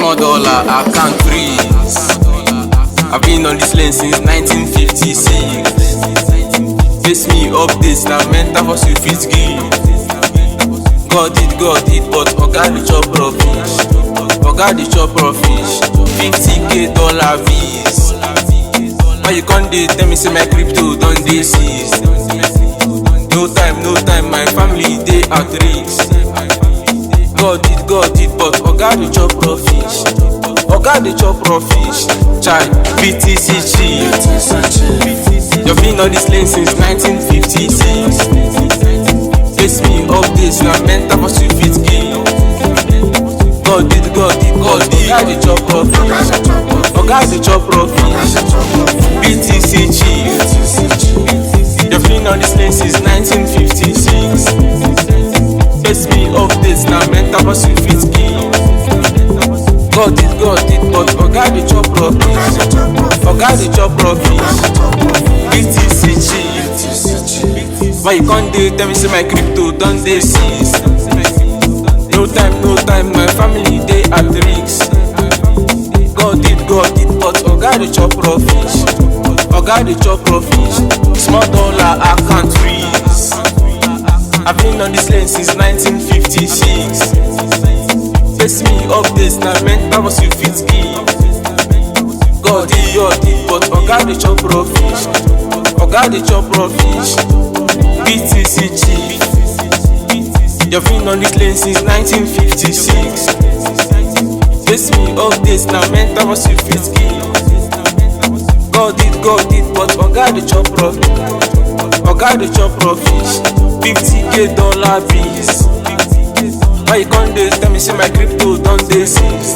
Small dollar, I can't freeze. I've been on this lane since 1956. Face me updates, now mental hustle fit give. God did, God did, but Oga the chop profit. Oga the chop profit. 50k dollar fees. Why you can't dey tell me say my crypto don dey seize? No time, no time, my family dey at risk. God did, God did, but Oga the chop profit. Oga the chop profit. Chai, BTC chief. You've been on this lane since 1956. Face me updates, na mental hustle fit give. God did, God did, God did. Oga the chop profit. Oga the chop profit. BTC chief. You've been on this lane since 1956. Face me updates, na mental hustle fit give. God did, God did, but Oga the chop profit. Oga the chop profit. BTC chief. Why you can't dey tell me say my crypto don dey seize? No time, no time, my family dey at risk. God did, God did, but Oga the chop profit. Oga the chop profit. Small dollar I can't freeze. I've been on this lane since 1956. Face me updates, na mental hustle fit give. God did, God did, but Oga the chop profit. Oga the chop profit. BTC chief. You've been on this lane since 1956. Face me updates, na mental hustle fit give. God did, God did, but Oga the chop profit. Oga the chop profit. 50k dollar bills. Why you can't dey tell me say my crypto don dey seize?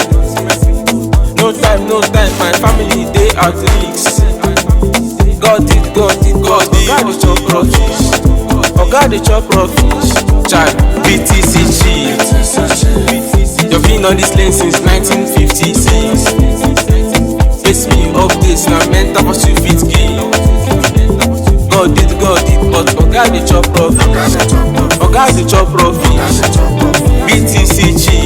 No time, no time, my family dey at risk. God did, God did, God did. Oga the chop profit. Oga the chop profit. Chai, BTC chief. You've been on this lane since 1956. Face me updates, na mental hustle fit give. God did, God did, but Oga the chop profit. Oga the chop profit. BTC chief.